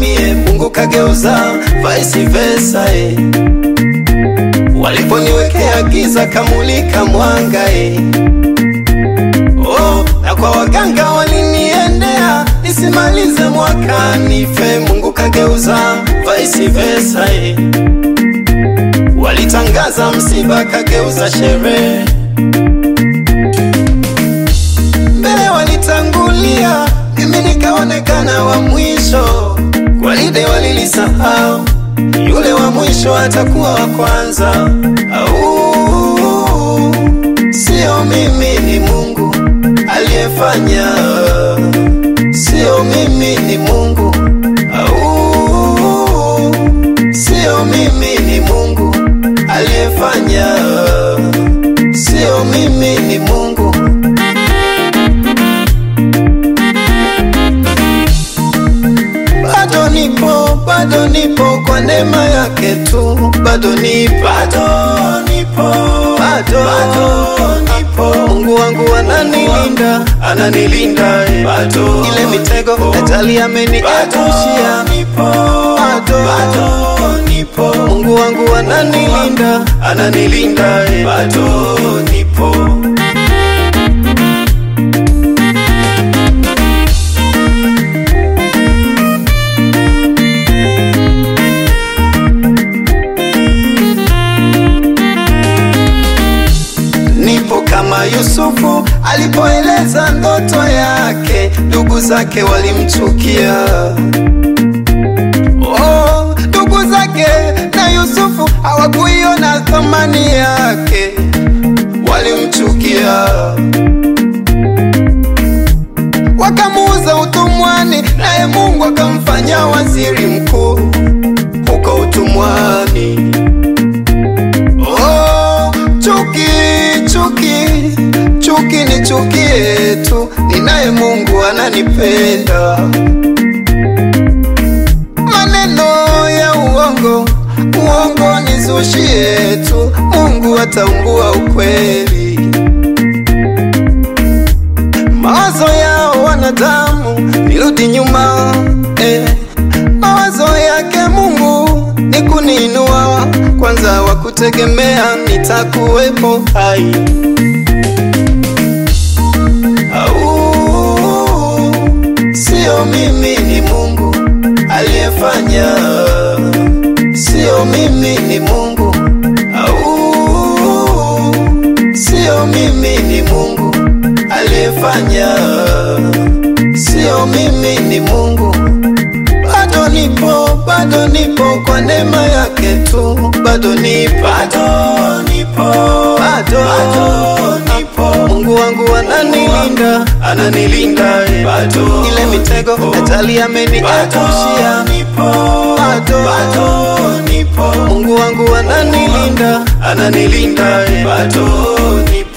mie, Mungu kageuza vice versa eh. Waliponiwekea giza kamulika mwanga eh. Oh, na kwa waganga waliniendea nisimalize mwaka nife, Mungu kageuza vice versa eh. Walitangaza msiba kageuza sherehe, mbele walitangulia, mimi nikaonekana wa mwisho. Gwaride walilisahau, yule wa mwisho atakuwa wa kwanza. Au sio mimi, ni Mungu aliyefanya, sio mimi, ni Mungu. Au sio mimi, ni Mungu aliyefanya, sio mimi, ni Mungu. Bado nipo, bado nipo kwa neema yake tu, bado nipo, bado nipo, bado, bado nipo. Mungu wangu ananilinda, ananilinda, eh. bado ile mitego ajali ameniepushia, bado, bado nipo. Mungu wangu ananilinda, ananilinda, eh. bado nipo. Nipo kama Yusufu alipoeleza ndoto yake, ndugu zake walimchukia. Oh, ndugu zake na Yusufu hawakuiona thamani yake, walimchukia, wakamuuza utumwani, naye Mungu akamfanya waziri mkuu huko utumwani. Oh, chuki chuki chuki ni chukie tu, ninaye Mungu ananipenda. Maneno ya uongo uongo nizushie tu, Mungu ataungua ukweli. Mawazo yao wanadamu nirudi nyuma eh. Mawazo yake Mungu ni kuniinua kwanza, wa kutegemea nitakuwepo hai. Au sio mimi, ni Mungu aliyefanya, sio mimi, ni Mungu. Au sio mimi, ni Mungu aliyefanya, sio mimi, ni Mungu bado nipo, bado nipo kwa neema yake tu, bado nipo, bado nipo, bado, bado nipo. Mungu wangu ananilinda, ananilinda, eh. bado ile mitego ajali ameniepushia, bado, bado nipo. Mungu wangu ananilinda, ananilinda, eh. bado nipo.